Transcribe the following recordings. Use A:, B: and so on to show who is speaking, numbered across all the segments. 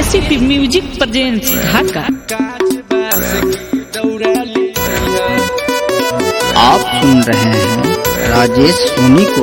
A: KCP music presents ढाका
B: आप सुन रहे हैं राजेश सोनी को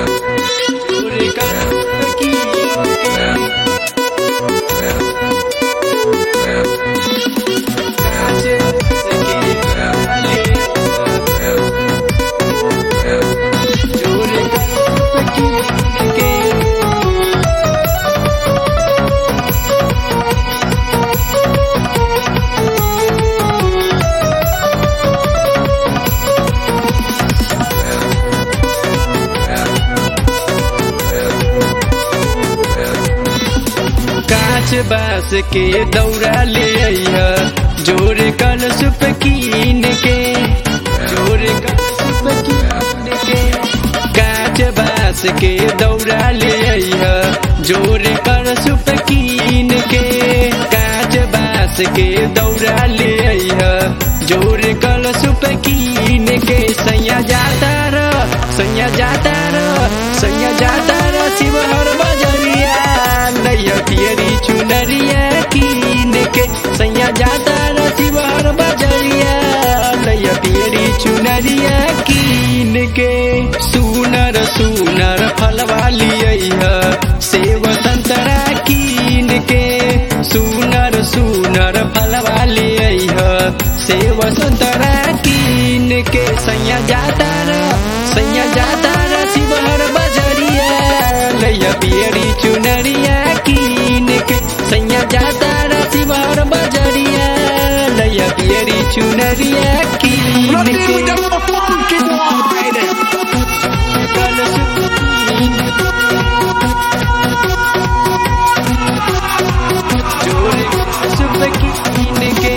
C: कांच बास के दौरा ले आइया जोर कल सुप कीन के जोर कल सुप कीन के कांच बास के दौरा ले आइया जोर कल सुप कीन के कांच बास के दौरा ले आइया जोर कल सुप कीन के सैया जाता र सैया जाता र सैया जाता र शिवहर बजरिया नैया पियरी चुनरिया कीन के सैया जाता र शिवहर बजरिया नैया पियरी चुनरिया कीन के सुनर सुनर फलवा लिया सेव संतरा कीन के सुनर सुनर फलवा लिया सेव संतरा कीन के सैया जाता र सैया जाता र शिवहर बजरिया लैया पियरी चुनरिया कीन के सैया जाता र शिवहर बजरिया लैया पियरी चुनरिया कीन के कल सुकीन जोर सुप कीन के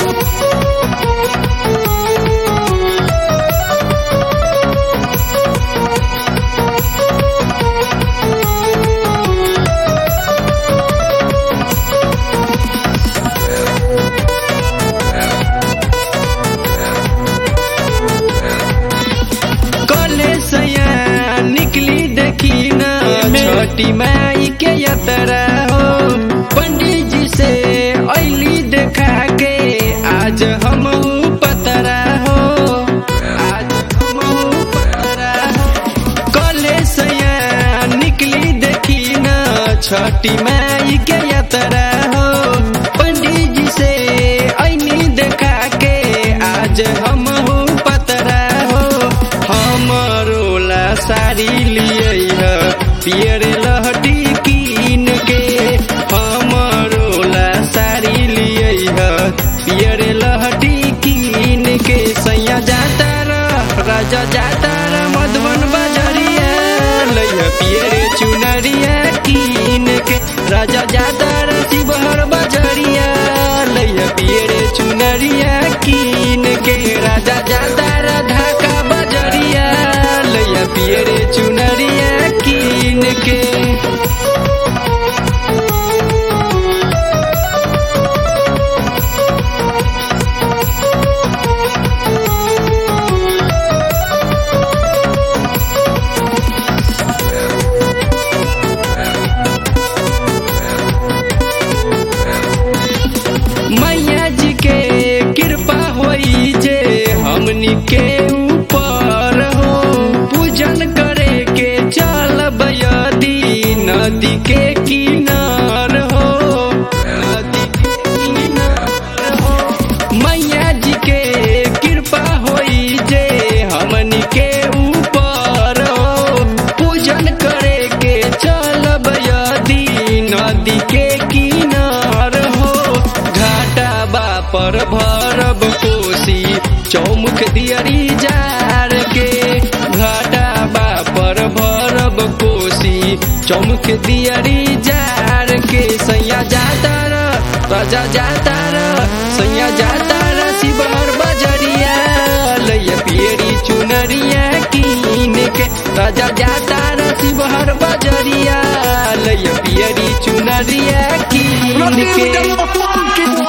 C: कले सया निकली देखी न छोटी माई के यात्रा हो पंडित जी से ऐली देखा के आज हम पतरा हो आज हम पतरा हो कले सया निकली देखी न छठी माई के यात्रा हो पंडित जी से ऐनी देखा के आज हम पतरा हो हमरो ला साड़ी लिए पियर लहटी कीन के हमरो ला साड़ी लिए पियर लहटी कीन के सैया जाता र राजा जाता र मधुबन बजरिया लैया पियर चुनरिया कीन के राजा जाता र शिवहर बजरिया लैया पियर चुनरिया कीन के राजा जाता र ढाका बजरिया लैया पियर चुनरिया कीन के मैया जी के कृपा होई जे हमनी के ऊपर हो पूजन करे के चलब यदि नदी के किनार हो नदी के किनार हो मैया जी के कृपा होई जे हमनी के ऊपर हो पूजन करे के चलब यदि नदी के किनार हो घाटा बापर भरब कोसी चौमुख दियरी जार के घाटा बापर भरब कोसी चौमुख दियरी जार के सैया जाता र राजा जाता र सैया जाता र शिवहर बजरिया लैया पियरी चुनरिया कीन के राजा जाता र शिवहर बजरिया लैया पियरी चुनरिया कीन के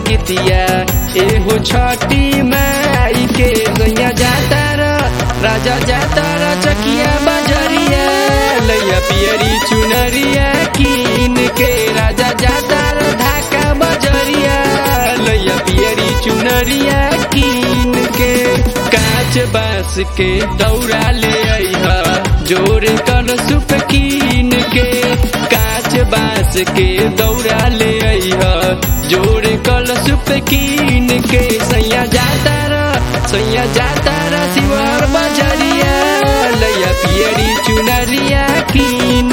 C: गीतिया एहो छठी माई के सैया जाता र राजा जाता र चकिया बजरिया लैया पियरी चुनरिया कीन के राजा जाता र ढाका बजरिया लैया पियरी चुनरिया कीन के कांच बांस के दौरा ले अइहा जोर कर सुप कीन के कांच बांस के दौरा ले अइहा जोर कर सुप कीन के सैया जाता र सैया जाता र शिवर बजरिया लैया पियरी चुनरिया कीन